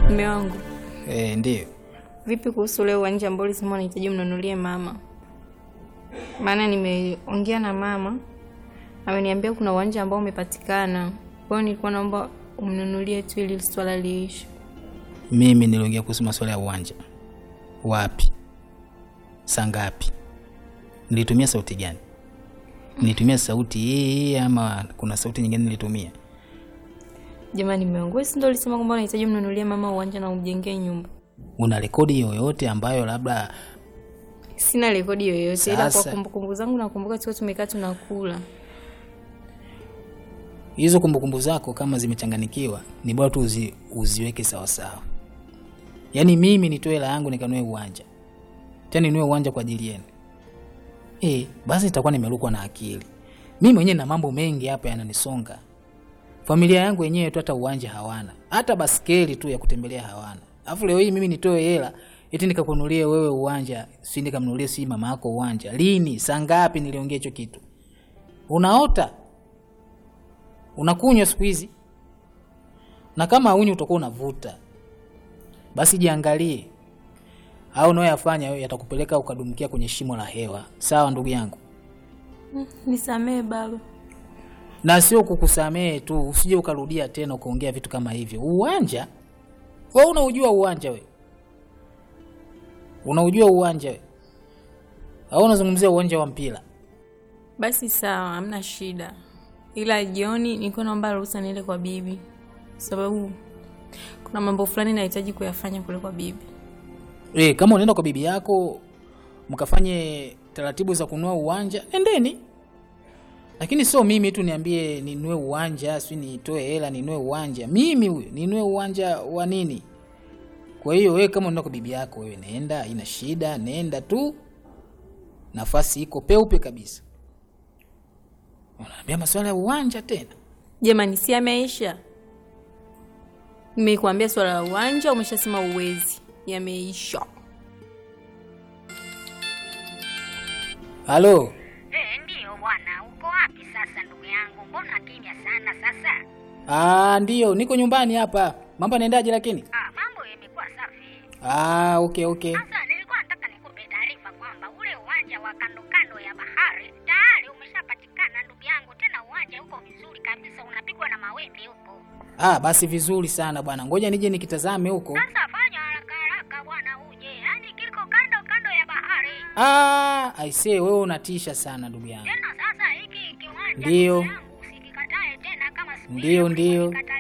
Mume wangu, Eh, ndio. vipi kuhusu ule uwanja ambao ulisema unahitaji mnunulie mama? Maana nimeongea na mama, ameniambia kuna uwanja ambao umepatikana. Kwa hiyo nilikuwa naomba umnunulie tu ili swala liishe. Mimi niliongea kuhusu masuala ya uwanja. Wapi? Saa ngapi? Nilitumia sauti gani? Nilitumia sauti hii ama kuna sauti nyingine nilitumia? Jamani, mume wangu, wewe si ndio ulisema kwamba unahitaji mnunulie mama uwanja na umjengee nyumba? Una rekodi yoyote ambayo labda Sina rekodi yoyote, ila kwa Sasa- kumbukumbu zangu nakumbuka tukiwa tumekaa tunakula. hizo kumbukumbu zako kama zimechanganikiwa, ni bora tu uzi, uziweke sawa sawa. Yaani mimi nitoe hela yangu nikanue uwanja, tena ninue uwanja kwa ajili yenu eh, basi nitakuwa nimerukwa na akili. Mimi mwenyewe na mambo mengi hapa yananisonga. Familia yangu yenyewe tu hata uwanja hawana, hata baskeli tu ya kutembelea hawana. Alafu leo hii mimi nitoe hela eti nikakununulie wewe uwanja, si nikamnunulie si mama yako uwanja? Lini? Saa ngapi niliongea hicho kitu? Unaota unakunywa siku hizi, na kama haunywi utakuwa unavuta. Basi jiangalie, au unayoyafanya wewe yatakupeleka ukadumkia kwenye shimo la hewa. Sawa ndugu yangu, Nisamee baba. na sio kukusamehe tu, usije ukarudia tena ukaongea vitu kama hivyo. Uwanja wewe unaujua uwanja wewe, unaujua uwanja wewe, au unazungumzia uwanja wa mpira? Basi sawa, hamna shida, ila jioni nilikuwa naomba ruhusa niende kwa bibi, sababu kuna mambo fulani nahitaji kuyafanya kule kwa bibi. E, kama unaenda kwa bibi yako mkafanye taratibu za kununua uwanja, endeni, lakini sio mimi tu niambie ninunue uwanja, si nitoe hela ninunue uwanja. Mimi huyo ninunue uwanja wa nini? Kwa hiyo wewe kama unaenda kwa bibi yako, wewe nenda, ina shida, nenda tu, nafasi iko peupe kabisa. Unaambia masuala ya uwanja tena? Jamani, si yameisha? Nimekuambia swala la uwanja, umeshasema uwezi. Yameisha. Halo, Eh, ndiyo bwana, uko wapi sasa ndugu yangu? Mbona kimya sana sasa? ah, ndio niko nyumbani hapa. Mambo yanaendaje lakini? Ah, mambo yamekuwa safi. Ah, okay okay. Sasa nilikuwa nataka nikupe taarifa kwamba ule uwanja wa kando kando ya bahari tayari umeshapatikana ndugu yangu, tena uwanja uko vizuri kabisa, unapigwa na mawimbi huko. Ah, basi vizuri sana bwana, ngoja nije nikitazame huko. Sasa fanya haraka haraka bwana, uje, yaani kiko kando kando ya bahari. Ah, aisee, wewe unatisha sana ndugu yangu. Tena sasa hiki kiwanja Ndiyo. ndugu yangu, usikikatae tena kama siku Ndiyo, ile ndiyo. ulikikataa